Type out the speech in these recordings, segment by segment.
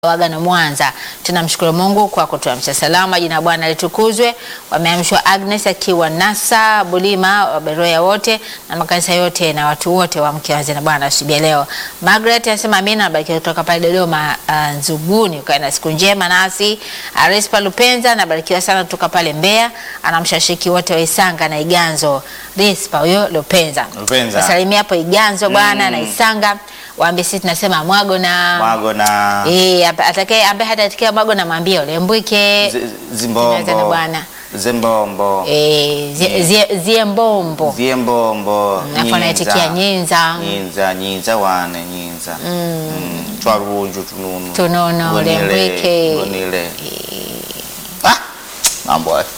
Wagano Mwanza. Tunamshukuru Mungu kwa kutuamsha salama, jina la Bwana litukuzwe. Wameamshwa Agnes akiwa Nasa Bulima, Waberoya wote na makanisa yote na watu wote wa mke wazi na Bwana asubuhi ya leo. Margaret anasema amina, nabarikiwa kutoka pale Dodoma uh, Nzuguni, ukae na siku njema nasi. Arespa Lupenza anabarikiwa sana kutoka pale Mbeya, anamshashiki wote wa Isanga na Iganzo. Respa huyo Lupenza. Lupenza. Wasalimia hapo Iganzo bwana na Isanga. Waambie sisi tunasema mwago na Mwago na Eh, ap- atakaye ambaye hatatikia mwago namwambia ulembwike. zi- Tunaweza na zimbombo bwana. zimbombo Eh, zie- zie- ziembombo. vyembombo Alafu anaitikia nyinza. nyinza nyinza wane nyinza Mm, twarunju tununu Tunono, Gonile, lembwike. gonile. Ah, mambo haya.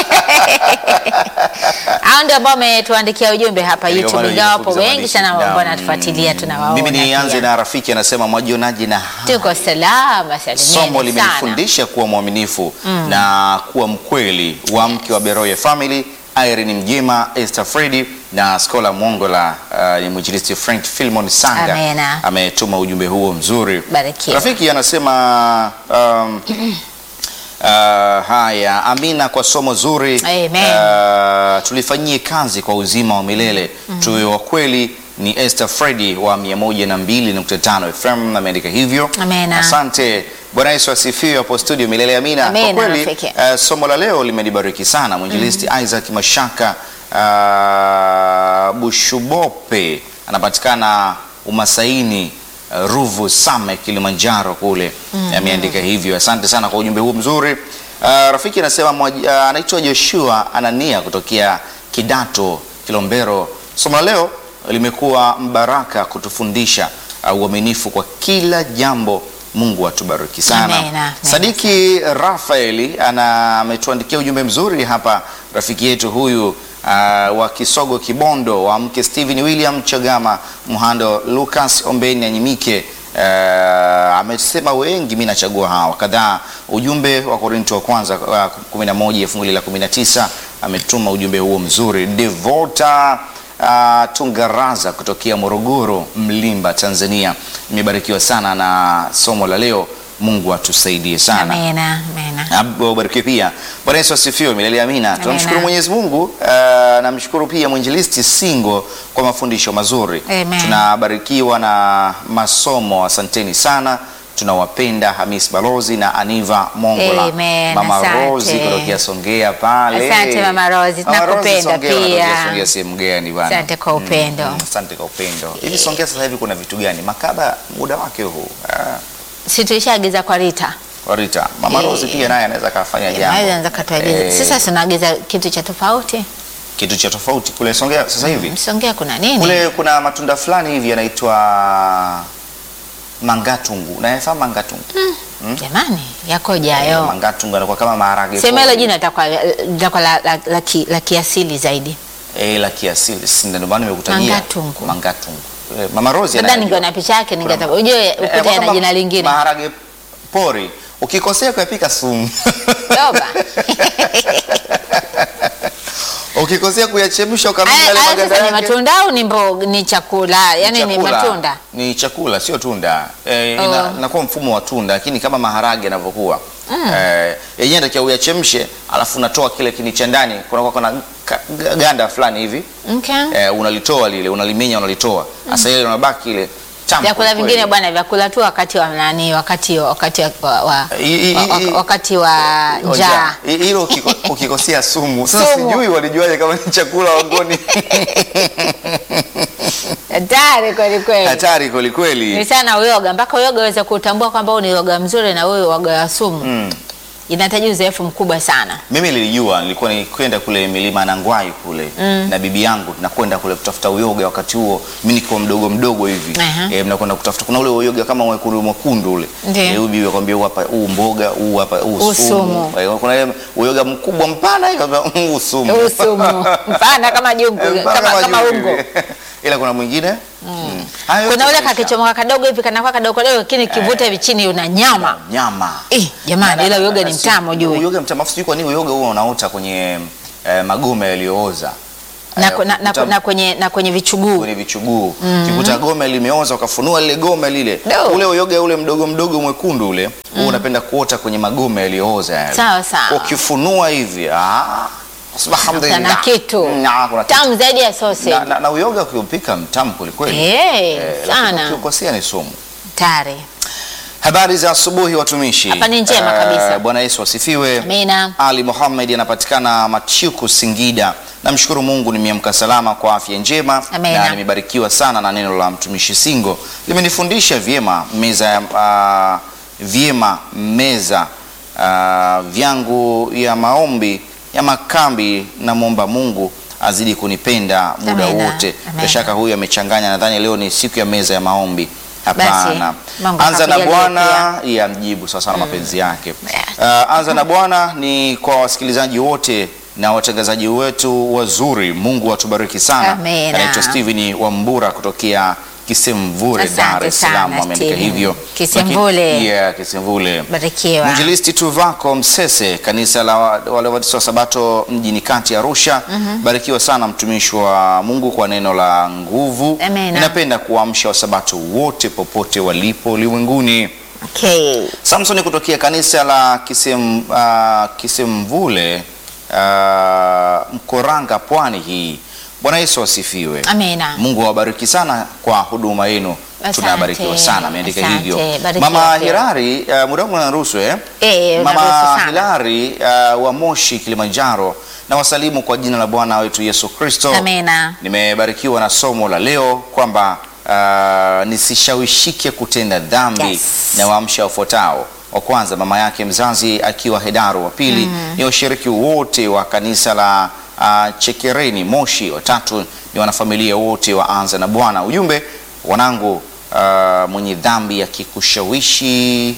Hao ndio ambao wametuandikia ujumbe hapa Ndio YouTube. maana Ingawa wapo YouTube za wengi sana maandishi. ambao Na, wanatufuatilia tunawaona. mimi nianze pia. na rafiki anasema mwajionaje na Tuko salama salimieni somo sana. limenifundisha kuwa mwaminifu na kuwa mkweli wa mke wa Beroya Family Irene Mjema, Esther Fredi na Skola Mongola. Uh, ni mwinjilisti Frank Filmon Sanga Amena. ametuma ujumbe huo mzuri. Barikiwa. Rafiki anasema um, uh, haya, amina kwa somo zuri. Amen. Uh, tulifanyie kazi kwa uzima wa milele tuwe wa kweli. Ni Esther Fredi wa 102.5 FM ameandika hivyo. Amena. Asante. Bwana Yesu asifiwe hapo studio milele amina. Amena, Kwa kweli rafiki. eh, somo la leo limenibariki sana. Mwinjilisti Isaac Mashaka uh, Bushubope anapatikana Umasaini uh, Ruvu Same Kilimanjaro kule ameandika hivyo. Asante sana kwa ujumbe huu mzuri. Uh, rafiki anasema mwaji- uh, anaitwa Joshua Anania kutokea Kidato Kilombero. Somo la leo limekuwa mbaraka kutufundisha uh, uaminifu kwa kila jambo. Mungu atubariki sana. Amena, amena. Sadiki Rafaeli ana ametuandikia ujumbe mzuri hapa, rafiki yetu huyu uh, wa Kisogo Kibondo wa mke Steven William Chagama Mhando Lucas Ombeni Anyimike uh, amesema wengi, mimi nachagua hawa kadhaa. Ujumbe wa Korinto wa kwanza uh, 11 fungu la 19 ametuma ujumbe huo mzuri. Devota Uh, Tungaraza kutokea Morogoro, Mlimba, Tanzania. Nimebarikiwa sana na somo la leo. Mungu atusaidie sana. Amena, amena. Ubarikiwe pia. Bwana Yesu asifiwe milele amina. Tunamshukuru Mwenyezi Mungu. Uh, namshukuru pia mwinjilisti Singo kwa mafundisho mazuri. Amen. Tunabarikiwa na masomo, asanteni sana. Tunawapenda Hamis Balozi na Aniva Mongola. Amen, Mama asante. Rozi kutokea Songea pale. Asante, Mama Rozi, Mama Rozi, tunakupenda Songea, pia. wanatokea Songea sehemu gani bwana? Asante kwa upendo. Mm, asante kwa upendo. Hivi Songea sasa hivi kuna vitu gani? Makaba muda wake huu. Ah, Si tulishaagiza kwa Rita. Rita. Mama Eh, Rozi pia naye anaweza kafanya jambo. Anaweza katuagiza. Eh, Sasa tunaagiza kitu cha tofauti. kitu cha tofauti kule Songea sasa hivi. Msongea kuna nini? Kule kuna matunda fulani hivi yanaitwa mangatungu. Unayafahamu mangatungu? Jamani, yakoje Eh, hayo? Mangatungu yanakuwa kama maharage. Sema hilo pori. jina litakuwa litakuwa la, la, la, ki- la kiasili zaidi. Eh, la kiasili. Si ndio maana nimekutajia. Mangatungu. Mangatungu. Eh, Mama Rozi Labda anayajua. ningeona picha yake ningetaka Kuna- ujue Eh, ukuta kama na jina lingine. Maharage pori. Ukikosea kuyapika sumu. Toba. Ukikosea kuyachemsha ukamenya Haya yale haya maganda sasa ni yake. matunda au ni mboga ni chakula? Yaani ni Chakula. matunda. Ni chakula sio tunda. Eh, Oh. ina- inakuwa mfumo wa tunda lakini kama maharage yanavyokuwa. Eh, yenyewe ndio uyachemshe alafu unatoa kile kini cha ndani kunakuwa kuna ka- ganda fulani hivi. Okay. Eh, unalitoa lile, unalimenya unalitoa. Sasa ile unabaki ile tamu. Vyakula kweli. vingine bwana, vyakula tu wakati wa nani, wakati wakati wa, wa, wa, I- i- wa- i- wakati wa njaa. I- Hilo ukiko- ukikosea sumu. Sasa Sumu. sijui walijuaje kama ni chakula wangoni. Hatari kweli kweli. Hatari kweli kweli. Ni sana uyoga, mpaka uyoga uweze kutambua kwamba huu ni uyoga mzuri na huyu uyoga wa sumu. Mm. Inahitaji uzoefu mkubwa sana. Mimi nilijua, nilikuwa nikwenda kule milima Nangwai kule na bibi yangu, tunakwenda kule kutafuta uyoga. Wakati huo mimi niko mdogo mdogo hivi Aha. eh, mnakwenda kutafuta, kuna ule uyoga kama mwekundu mwekundu ule Ndiyo. eh, huyu bibi akwambia huu hapa, huu mboga, huu hapa, huu Huu sumu. sumu. Eh, kuna ile uyoga mkubwa mpana, akwambia huu sumu, Huu sumu. Mpana kama jungu, Eh, mpana kama kama juu ungo. hivi. ila kuna mwingine mm. Hayo Kuna yote ule maisha. kakichomoka kadogo hivi kanakuwa kadogo kadogo, lakini kivuta hivi chini una nyama. nyama Eh, jamani, ila uyoga ni mtamu juu. Uyoga mtamu, afu sijui kwa nini uyoga huo unaota kwenye eh, magome yaliyooza na, Eh, na, na, ukikuta- na, kwenye, na kwenye vichuguu kwenye vichuguu ukikuta gome limeoza ukafunua lile gome lile Do. ule uyoga ule mdogo mdogo mwekundu ule huwa unapenda kuota kwenye magome yaliyooza yale. Sawa, sawa. ukifunua hivi ah, alhamdulillah. Kuna kitu Mm, ah, kuna kitu. tamu zaidi ya sausage na, na, na uyoga ukiupika mtamu kwelikweli Eh, lakini sana ukiukosea ni sumu tare habari za asubuhi watumishi Hapa ni njema kabisa. bwana yesu asifiwe Amina. ali Muhammad anapatikana Machuku, Singida. Namshukuru Mungu nimeamka salama kwa afya njema Amina. na nimebarikiwa sana na neno la mtumishi Singo, limenifundisha vyema meza ya ah, vyema meza ah, vyangu ya maombi ya makambi. Namwomba Mungu azidi kunipenda muda Amina. wote. Amina. Bila shaka huyu amechanganya, nadhani leo ni siku ya meza ya maombi. Hapana, Mungu anza na akakujalie Bwana ya mjibu sawa sana mapenzi yake. Yes. Uh, anza na Bwana ni kwa wasikilizaji wote na watangazaji wetu wazuri. Mungu atubariki sana. Amina. Anaitwa Steven Wambura kutokea Kisemvure, Asante Dar es Salaam, sana, ameandika Steven. hivyo. Kisemvule. Laki- Yeah, Kisemvule. barikiwa Mwinjilisti Tuvako Msese, kanisa la wa- wale Waadventista wa Sabato mjini kati Arusha. Barikiwa sana mtumishi wa Mungu kwa neno la nguvu. Amina. Ninapenda kuamsha Wasabato wote popote walipo ulimwenguni. okay. Samson kutokea kanisa la Kisem, uh, Kisemvule uh, Mkoranga, pwani hii. Bwana Yesu asifiwe. Amina. Mungu awabariki sana kwa huduma yenu, Asante. tunabarikiwa sana. Ameandika Asante. hivyo Barikiwa Mama pia. Hilari, uh, muda wangu unaruhusu eh? Eh, Mama unaruhusu sana. Hilari uh, wa Moshi, Kilimanjaro, na wasalimu kwa jina la Bwana wetu Yesu Kristo. Amina. Nimebarikiwa na somo la leo kwamba uh, nisishawishike kutenda dhambi Yes. na waamsha wafuatao. Wa kwanza mama yake mzazi akiwa Hedaro, wa pili ni washiriki wote wa kanisa la uh, Chekereni Moshi, watatu ni wanafamilia wote wa Anza na Bwana. Ujumbe wanangu, uh, mwenye dhambi akikushawishi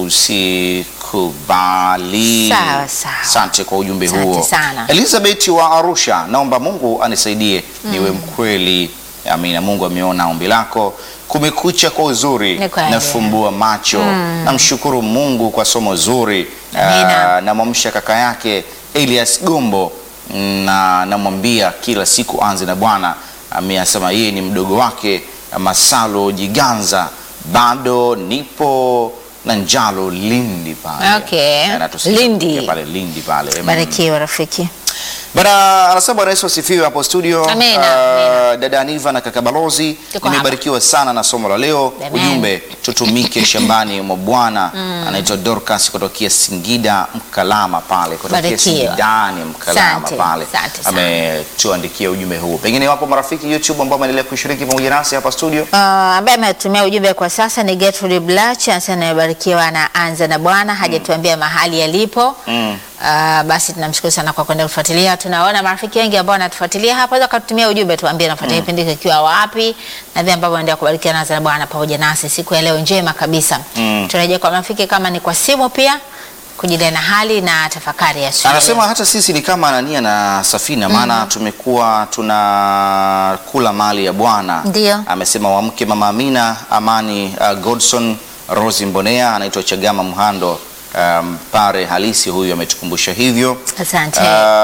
usikubali. Sawa, sawa. Asante kwa ujumbe Asante huo. sana. Elizabeth wa Arusha, naomba Mungu anisaidie niwe mkweli. Amina. Mungu ameona ombi lako. Kumekucha kwa uzuri, Ni kweli. nafumbua macho. Namshukuru Mungu kwa somo zuri. Amina. Ah, namwamsha kaka yake Elias Gombo na namwambia kila siku anze na Bwana. Amesema yeye ni mdogo wake Masalo Jiganza, bado nipo na njalo Lindi pale. Okay. Anatusikia Lindi. kutokea pale Lindi pale. Mm. barikiwa rafiki Bana anasema Bwana Yesu asifiwe hapo studio. Amina, Ah, dada Aniva na kaka Balozi, Tuko nimebarikiwa sana na somo la leo. Amen. Ujumbe tutumike shambani mwa Bwana. Anaitwa Dorcas kutokea Singida Mkalama pale kutokea Barikiwa. Singidani Mkalama Asante, pale. asante sana. Ametuandikia ujumbe huu. Pengine wapo marafiki YouTube ambao wameendelea kushiriki pamoja nasi hapa studio. Uh, ambaye ametumia ujumbe kwa sasa ni Gertrude Blach anasema amebarikiwa na anza na Bwana hajatuambia mahali yalipo. Mm. Uh, basi tunamshukuru sana kwa kwenda kufuatilia. Tunaona marafiki wengi ambao wanatufuatilia hapa, waweza kututumia ujumbe tuambie nafuatilia kipindi mm. kikiwa wapi na vile ambavyo wanaendelea kubarikiwa na anza na Bwana pamoja nasi siku ya leo njema kabisa. Mm. Tunarejea kwa marafiki kama ni kwa simu pia kujilia na hali na tafakari ya siku ya Anasema leo. hata sisi ni kama Anania na Safina, maana tumekuwa tunakula mali ya Bwana. Ndio. Amesema wamke Mama Amina Amani, uh, Godson Rosi Mbonea, anaitwa Chagama Mhando, um, pare halisi huyu ametukumbusha hivyo. Asante. Uh,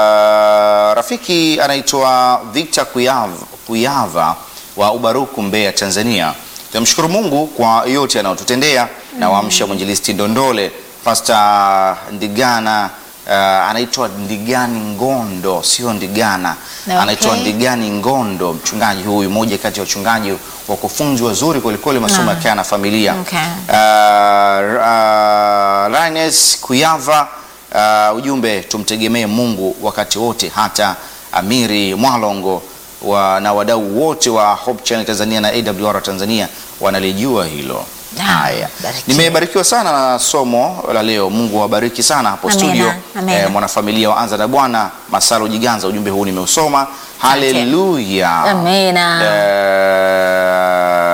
rafiki anaitwa Victor Kuyava, Kuyava wa Ubaruku Mbeya, Tanzania. Tunamshukuru Mungu kwa yote anayotutendea na waamsha mwinjilisti Ndondole, Pastor Ndigana uh, anaitwa Ndigani Ngondo, sio Ndigana Na anaitwa okay. Ndigani Ngondo, mchungaji huyu, mmoja kati ya wachungaji wakufunzi wazuri kwelikweli, masomo ya kaya na familia Okay. uh, uh, Rines Kuyava uh, ujumbe tumtegemee Mungu wakati wote, hata Amiri Mwalongo wa, na wadau wote wa Hope Channel Tanzania na AWR Tanzania wanalijua hilo. Ah, Haya, barikiwa. nimebarikiwa sana na somo la leo. Mungu awabariki sana hapo Amina, studio. amina. mwanafamilia wa Anza na Bwana Masalo Jiganza, ujumbe huu nimeusoma. Haleluya. Amina.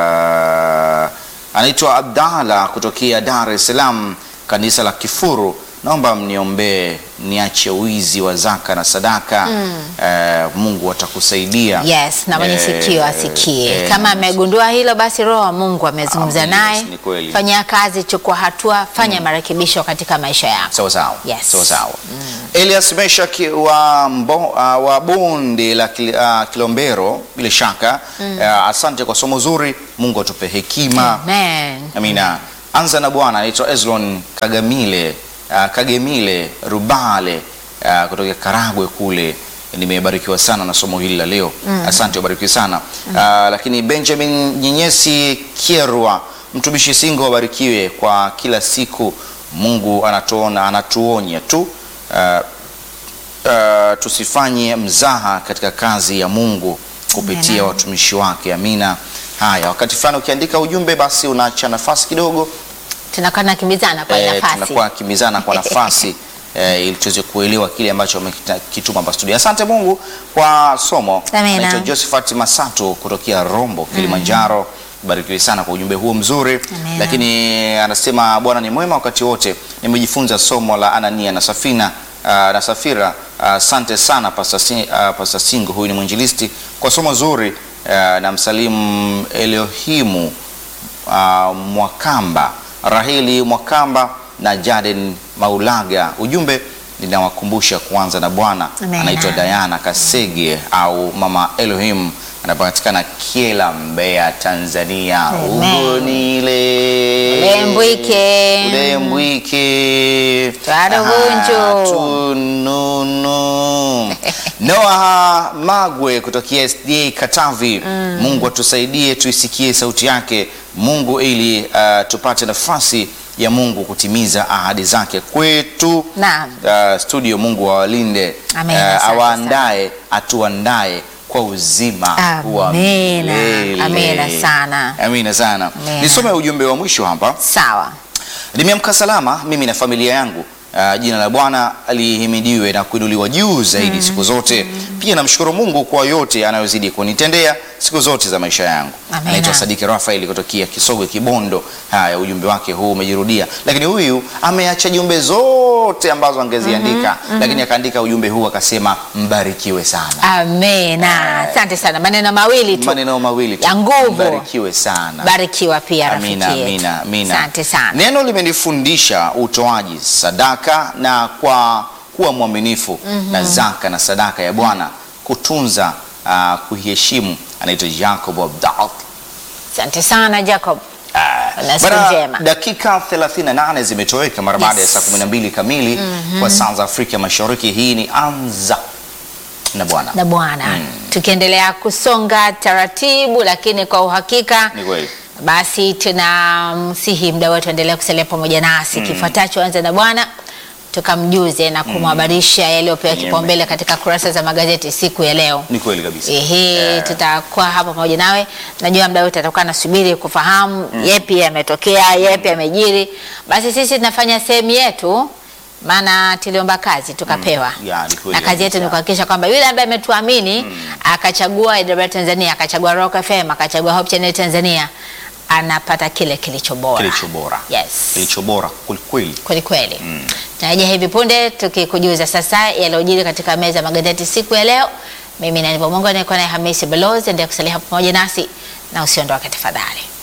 Eh, anaitwa Abdalla kutokea Dar es Salaam, kanisa la Kifuru. naomba mniombee niache wizi wa zaka na sadaka. Eh, Mungu atakusaidia. Yes, na mwenye Eh, sikio asikie. eh, Kama amegundua hilo, basi Roho wa Mungu amezungumza Ah, yes, naye. ni kweli. Fanyia kazi, chukua hatua, fanya marekebisho katika maisha yako. Sawa sawa. Yes. Sawa sawa. Elias Meshak wa, mbo, uh, wa bonde la Kil- uh, Kilombero bila shaka uh, asante kwa somo zuri. Mungu atupe hekima. Amen. Amina. Anza na Bwana. Anaitwa Ezron Kagamile uh, Kagemile Rubale uh, kutoka Karagwe kule. Nimebarikiwa sana na somo hili la leo. Asante, ubarikiwe sana. Uh, lakini Benjamin Nyenyesi Kierwa, mtumishi Singo, wabarikiwe kwa kila siku. Mungu anatuona, anatuonya tu uh, uh, tusifanye mzaha katika kazi ya Mungu kupitia Amina. watumishi wake. Amina. Haya, wakati fulani ukiandika ujumbe basi unaacha nafasi kidogo Tunakuwa tunakimbizana kwa eh, nafasi. tunakuwa kimbizana kwa nafasi eh, ili tuweze kuelewa kile ambacho amekituma hapa studio. Asante Mungu kwa somo. Amina. Naitwa Josephat Masato kutokea Rombo, Kilimanjaro. Barikiwe sana kwa ujumbe huo mzuri. Amina. Lakini anasema Bwana ni mwema wakati wote. Nimejifunza somo la Anania na Safina uh, na Safira. Asante sana Pastor Sing- uh, Pastor Singo, huyu ni mwinjilisti kwa somo zuri uh, na msalimu Elohimu uh, Mwakamba, Raheli Mwakamba na Jaden Maulaga. Ujumbe ninawakumbusha kuanza na Bwana. Amen. Anaitwa Diana Kasege au Mama Elohim, anapatikana Kiela, Mbeya, Tanzania. Amen. Ugonile Ulembwike. Ulembwike Twarubunju. tununu Noah Magwe kutokea SDA Katavi. Mungu atusaidie tuisikie sauti yake Mungu ili uh, tupate nafasi ya Mungu kutimiza ahadi zake kwetu. Naam. Uh, studio Mungu awalinde, Amen, uh, asante awaandae, atuandae kwa uzima wa Amina. milele. Amina sana. Amina sana. Amina. Nisome ujumbe wa mwisho hapa. Sawa. Nimeamka salama mimi na familia yangu. Uh, jina la Bwana alihimidiwe na kuinuliwa juu zaidi siku zote. Pia namshukuru Mungu kwa yote anayozidi kunitendea siku zote za maisha yangu. Amina. Anaitwa Sadiki Rafaeli kutokea Kisogwe Kibondo. Haya, ujumbe wake huu umejirudia, lakini huyu ameacha jumbe zote ambazo angeziandika, lakini akaandika ujumbe huu akasema, mbarikiwe sana. Amina. Asante sana. Maneno mawili tu. Maneno mawili tu. Ya nguvu. Mbarikiwe sana. Barikiwa pia rafiki Amina, yetu. amina, amina. Asante sana. Neno limenifundisha utoaji sadaka na kwa kuwa mwaminifu na zaka na sadaka ya Bwana kutunza uh, kuheshimu. Anaitwa Jacob Abdal. Asante sana Jacob. Na siku Bana, njema. dakika 38 zimetoweka mara baada Yes. ya saa 12 kamili kwa saa za Afrika Mashariki. Hii ni Anza na Bwana. na Bwana tukiendelea kusonga taratibu, lakini kwa uhakika Ni kweli. basi tunamsihi mda wetu endelea kusalia pamoja nasi. Kifuatacho anza na Bwana tukamjuze na kumhabarisha yaliyopewa Amen. kipaumbele katika kurasa za magazeti siku ya leo. Ni kweli kabisa. Ehe, Eh, tutakuwa hapa pamoja nawe. Najua mda wote atakuwa nasubiri kufahamu yepi yametokea, yepi yamejiri. Basi sisi tunafanya sehemu yetu, maana tuliomba kazi tukapewa ya, ni kweli na kazi yetu kabisa. ni kuhakikisha kwamba yule ambaye ametuamini akachagua AWR Tanzania, akachagua Rock FM, akachagua Hope Channel Tanzania, anapata kile kilicho bora, Kilicho bora. Yes. Kilicho bora kweli. kweli kweli. Tunarejea hivi punde tukikujuza sasa yaliyojiri katika meza ya magazeti siku ya leo. Mimi na Nivo Mungu nilikuwa naye Hamisi Balozi, endelea kusalia hapo pamoja nasi na usiondoke tafadhali.